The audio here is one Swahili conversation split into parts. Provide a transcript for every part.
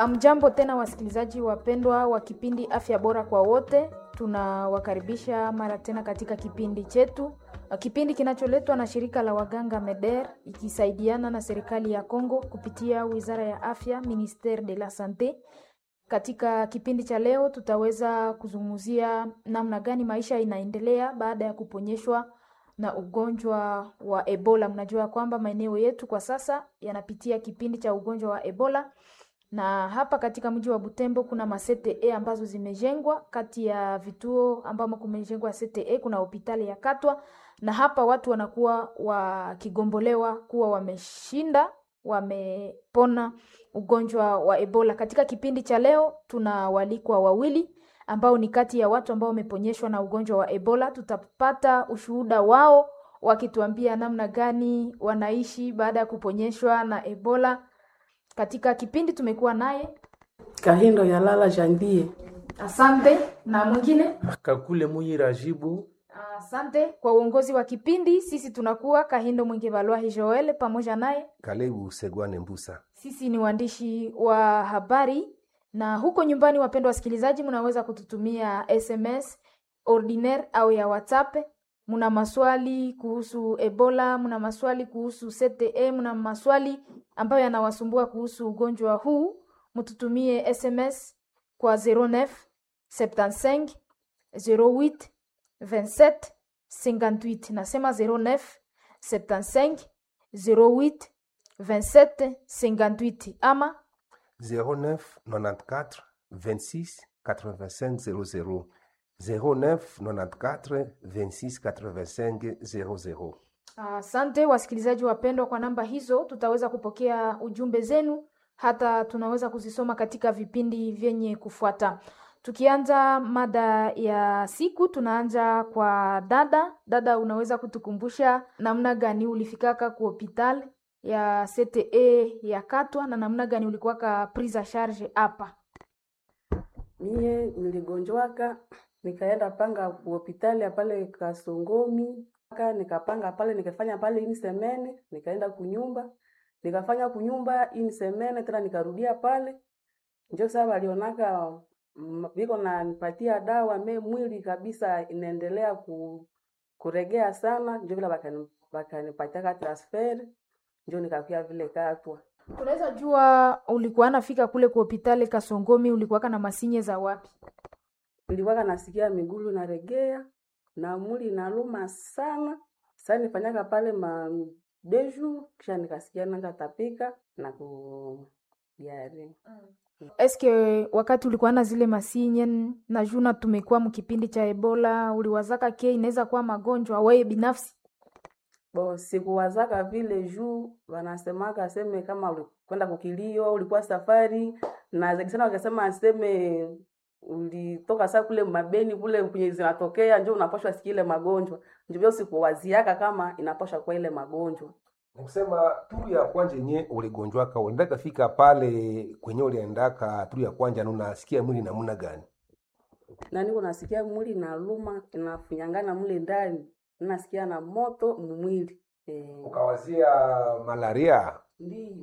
Amjambo tena wasikilizaji wapendwa wa kipindi Afya Bora kwa Wote, tunawakaribisha mara tena katika kipindi chetu, kipindi kinacholetwa na shirika la waganga MEDER ikisaidiana na serikali ya Kongo kupitia Wizara ya Afya, Ministere de la Sante. Katika kipindi cha leo tutaweza kuzungumzia namna gani maisha inaendelea baada ya kuponyeshwa na ugonjwa wa Ebola. Mnajua kwamba maeneo yetu kwa sasa yanapitia kipindi cha ugonjwa wa Ebola na hapa katika mji wa Butembo kuna masete ambazo zimejengwa. Kati ya vituo ambamo kumejengwa CTE kuna hospitali ya Katwa, na hapa watu wanakuwa wakigombolewa kuwa wameshinda, wamepona ugonjwa wa Ebola. Katika kipindi cha leo tuna walikwa wawili ambao ni kati ya watu ambao wameponyeshwa na ugonjwa wa Ebola. Tutapata ushuhuda wao wakituambia namna gani wanaishi baada ya kuponyeshwa na Ebola. Katika kipindi tumekuwa naye Kahindo ya lala jandie. asante, na mwingine Kakule Muyi Rajibu. asante kwa uongozi wa kipindi. Sisi tunakuwa Kahindo Mwingi Balwahi Joel pamoja naye, Kalebu Segwane Mbusa. sisi ni waandishi wa habari, na huko nyumbani, wapendwa wasikilizaji, mnaweza kututumia SMS ordinaire au ya WhatsApp. Muna maswali kuhusu Ebola, muna maswali kuhusu CTE, muna maswali ambayo yanawasumbua kuhusu ugonjwa huu, mtutumie SMS kwa 09 75 08 27 58. Nasema 09 75 08 27 58 ama 09 94 26 85 00. 09 94 26 85 00. Asante wasikilizaji wapendwa, kwa namba hizo tutaweza kupokea ujumbe zenu, hata tunaweza kuzisoma katika vipindi vyenye kufuata. Tukianza mada ya siku, tunaanza kwa dada. Dada, unaweza kutukumbusha namna gani ulifikaka ku hospital ya CTE ya Katwa na namna gani ulikuwaka prise a charge hapa? Mie niligonjwaka nikaenda panga ku hospitali ya pale Kasongomi Aka nikapanga pale nikafanya pale ini semene nikaenda kunyumba nikafanya kunyumba ini semene tena nikarudia pale njo saa walionaka mm, viko na nipatia dawa me mwili kabisa inaendelea ku, kuregea sana njo vile bakani- bakanipatia transfer njo nikakuya vile Katwa. Tunaweza jua ulikuwa nafika kule ku hospitali Kasongomi, ulikuwaka na masinye za wapi? nilikuwaka nasikia migulu naregea na mwili inaluma sana. Sasa nifanyaka pale ma deju kisha nikasikia nanja tapika na ku diare. Eske wakati ulikuwa na zile masinye na juna tumekuwa mkipindi cha Ebola, uliwazaka ke inaweza kuwa magonjwa wewe binafsi? Bo sikuwazaka vile juu wanasemaka aseme kama ulikwenda kukilio, ulikuwa safari na zaidi sana wakasema aseme ulitoka saa kule mabeni kule kwenye zinatokea njo unapashwa sikia ile magonjwa. Ndio vile sikuwaziaka kama inapashwa kwa ile magonjwa. Nikusema turu ya kwanja yenye uligonjwaka uliendaka fika pale kwenye uliendaka turu ya kwanja na unasikia mwili namna gani? na niko nasikia mwili naluma inafunyangana mule ndani nasikia na moto mwili eh, Ukawazia malaria ndio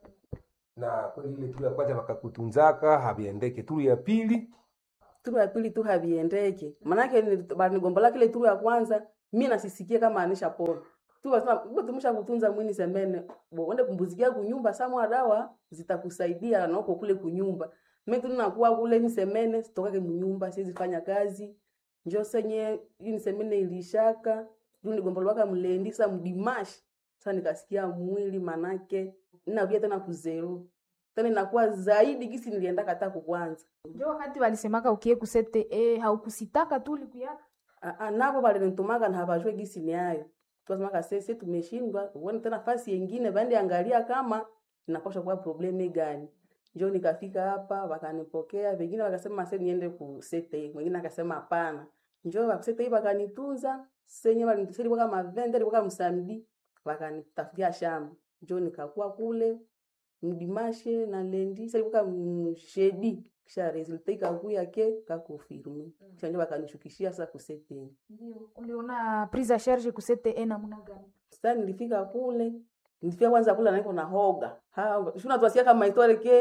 na kweli ile turu ya kwanja wakakutunzaka haviendeke. Turu ya pili turu ya pili tu haviendeke manake ni- banigombola kile turu ya kwanza mi nasisikie kama anisha pona tu basema "Bo, tumisha kutunza mwini semene bo wende kumbuzikia kunyumba samwa dawa zitakusaidia na uko kule kunyumba mimi tu nakuwa kule ni semene sitokake mnyumba siwezi fanya kazi njo senye ini semene ilishaka tu nigombolwaka mlendi sa mdimashi sasa nikasikia mwili manake ninakuja tena kuzeru tena inakuwa zaidi gisi nilienda kata kukwanza Ndio wakati walisemaka ukie kusete eh, haukusitaka tu ulikuyaka. Ah, ah, navo valinitumaka na havajue gisi ni ayo tuwasemaka sese tumeshindwa uone tena fasi yengine vaende angalia kama inapasha kuwa probleme gani njo nikafika hapa wakanipokea vengine wakasema se niende ku sete mwingine akasema hapana njo wakusete hii wakanitunza senye walinitusaidia kama vende kwa msamdi wakanitafutia shamba njo nikakuwa kule mdimashe na lendi salikuwa mshedi kisha resulta ikakuya ke kakufirme kisha njo wakanishukishia sasa kusete Ndio. Uliona prise a charge kusete eh, namna gani? sasa nilifika kule nilifika kwanza kule naiko na hoga ha shuna twasikia kama itware ke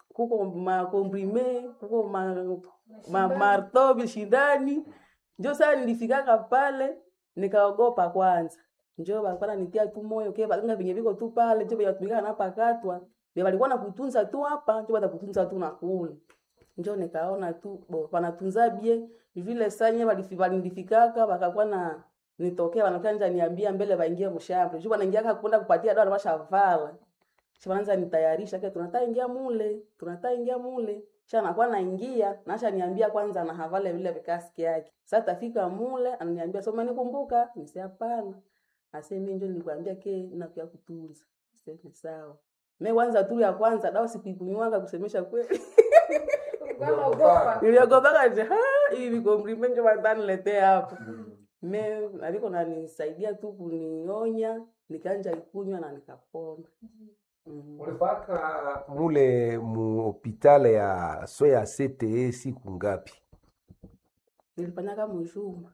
kuko makomprime kuko ma, ma, marto vishindani njo saa nilifikaka pale nikaogopa kwanza njo balikuwa nitia tu moyo ke baganga venye viko tu pale njo vyatumikana napakatwa vye walikuwa nakutunza tu hapa njo batakutunza tu na kule njo nikaona tu bo wanatunza bie vile sanye walinifikaka wakakuwa na nitokea wanakuwa nja niambia mbele waingie mshamba juu wanaingia kwenda kupatia dawa washavala Shaanza nitayarisha ke tunataka ingia mule, tunataka ingia mule. Kisha anakuwa naingia, nasha niambia kwanza na havale vile vikaski yake. Sasa tafika mule, ananiambia soma nikumbuka, nisi hapana. Ase mimi ndio nilikwambia ke nakuya kutunza. Sema sawa. Mimi kwanza tu ya kwanza dawa sikuikunywanga kusemesha kweli. Niliogopa je, ha hivi compliment ndio wataniletea hapo. Mimi aliko nanisaidia tu kunionya, nikaanja ikunywa na nikapona. Mm. ulipaka mule mu hopitale ya soya CTE siku ngapi Nilifanyaka mjuma.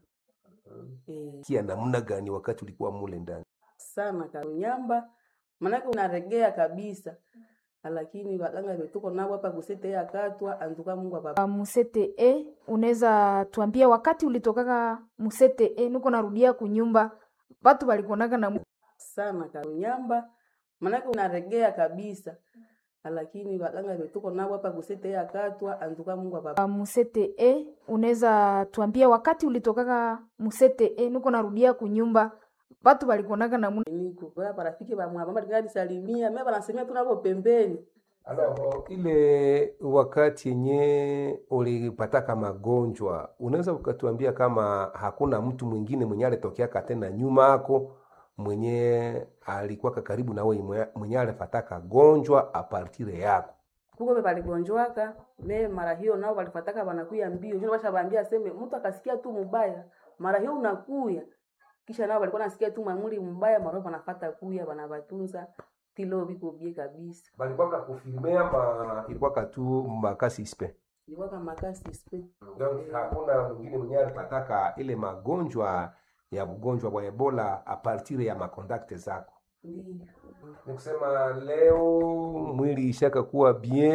Eh, kia namna gani wakati ulikuwa mule ndani sana kanyamba manake unaregea kabisa lakini waganga vetuko nabo hapa kusete ya katwa antuka Mungu apa musete e unaweza tuambia wakati ulitokaka musete e niko narudia kunyumba watu walikuonaka na mu- sana kanyamba manake unaregea kabisa lakini waganga vetuko nabo hapa kusete ya katwa antuka Mungu apa musete e unaweza tuambia wakati ulitokaka musete e niko narudia kunyumba watu walikuonaka na mu- niko kwa marafiki ba mwamba ngadi salimia mimi banasemia tu nabo pembeni Alors, ile wakati yenye ulipataka magonjwa unaweza ukatuambia kama hakuna mtu mwingine mwenye alitokeaka tena nyuma yako mwenye alikuwa karibu na wewe mwenye- mwenye alipataka gonjwa apartire yako kuko be baligonjwaka me mara hiyo nao walifataka wanakuya mbio juu bashabambia seme mtu akasikia tu mubaya mara hiyo unakuya kisha nao walikuwa nasikia tu mwamuli mbaya mara wanafata kuya wanabatunza tilo biko bie kabisa balikuwaka kufilme ama ilikuwaka tu makasi spe ilikuwa kama kasi spe donc hakuna mwingine mwenye alipataka ile magonjwa ya ugonjwa wa ebola apartire ya makontakte zako ndio ni kusema leo mwili ishaka kuwa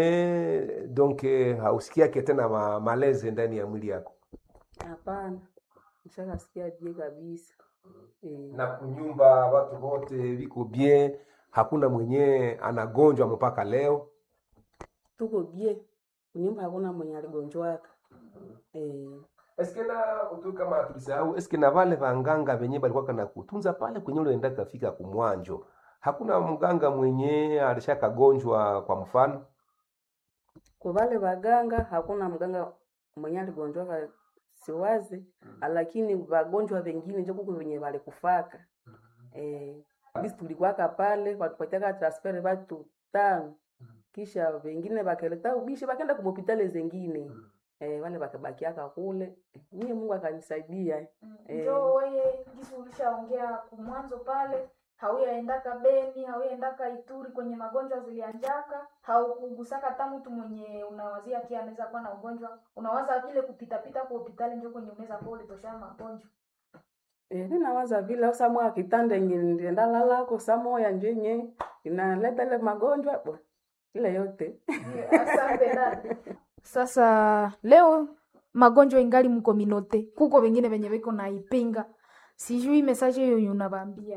bien donc eh, hausikiake tena ma, maleze ndani ya mwili yako hapana nishakasikia bie kabisa eh na kunyumba watu wote viko bien hakuna mwenye anagonjwa mpaka leo tuko bie nyumba hakuna mwenye aligonjwaka eh eske na tu kama tulisahau eske na vale vanganga venye balikuwa kana kutunza pale kwenye ulienda kafika kumwanjo hakuna mganga mwenye alishakagonjwa kwa mfano kwa vale waganga hakuna mganga mwenye aligonjwaka siwazi lakini wagonjwa wengine njo kuko venye walikufaka eh bisi tulikwaka pale watupatiaka transfer watu tano kisha wengine wakeleta ubishi wakaenda kumhopitali zengine eh wale wakabakiaka kule mie Mungu akanisaidia Eh. njo weye jinsi ulishaongea kumwanzo pale hauyaendaka Beni, hauyaendaka Ituri kwenye magonjwa zilianjaka, haukugusaka hata mtu mwenye unawazia kia anaweza kuwa na ugonjwa, unawaza kile kupitapita kwa hospitali njo kwenye unaweza kuwa ulitoshana magonjwa. Eh, ninawaza vile au samwa kitanda yenye ndienda lalako samoya njenye inaleta ile magonjwa bo ile yote Asante dada. Sasa leo magonjwa ingali mkominote, kuko wengine wenye weko naipinga, sijui mesaje hiyo unabambia